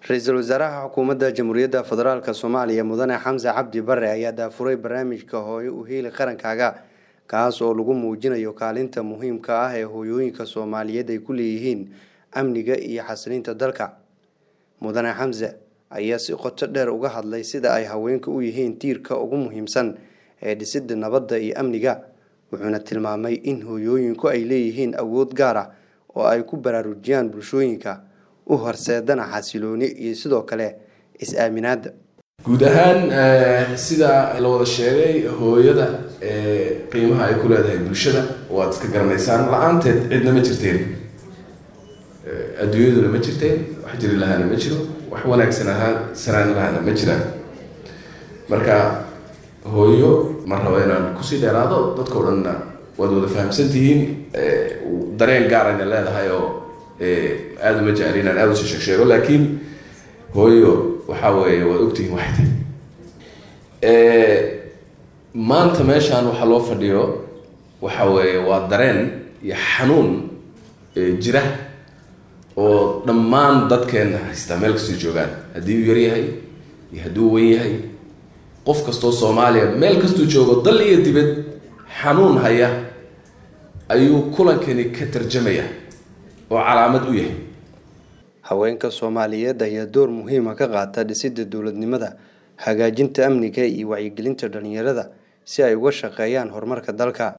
ra-iisul wasaaraha xukuumadda jamhuuriyadda federaalk soomaaliya mudane xamse cabdi bare ayaa daafuray barnaamijka hooyo u heeli qarankaaga kaas oo lagu muujinayo kaalinta muhiimka ah ee hooyooyinka soomaaliyeed ay ku leeyihiin amniga iyo xasilinta dalka mudane xamse ayaa si qoto dheer uga hadlay sida ay haweenka u yihiin tiirka ugu muhiimsan ee dhisidda nabadda iyo amniga wuxuuna tilmaamay in hooyooyinku ay leeyihiin awood gaar ah oo ay ku baraarujiyaan bulshooyinka u horseedana xasilooni iyo sidoo kale is-aaminaadda guud ahaan sida la wada sheegay hooyada qiimaha ay ku leedahay bulshada waad iska garanaysaan la-aanteed cidna ma jirteen adduunyaduna ma jirteen wax jiri lahaana ma jiro wax wanaagsan ahaa sanaan lahaana ma jiraan marka hooyo ma rabo inaan kusii dheeraado dadkao dhanna waad wada fahamsan tihiin dareen gaarayna leedahay oo aada uma jecli inaan aada usi sheeg sheego laakiin hooyo waxaa weeye waad ogtihiin waxay tahay maanta meeshaan waxaa loo fadhiyo waxa weeye waa dareen iyo xanuun jira oo dhammaan dadkeenna haystaa meel kastoo joogaan haddii uu yaryahay iyo haddii uu wen yahay qof kastoo soomaaliya meel kastuu joogo dal iyo dibad xanuun haya ayuu kulankani ka tarjamaya oo calaamad u yahay haweenka soomaaliyeed ayaa door muhiima ka qaata dhisidda dowladnimada hagaajinta amniga iyo wacyigelinta dhalinyarada si ay uga shaqeeyaan horumarka dalka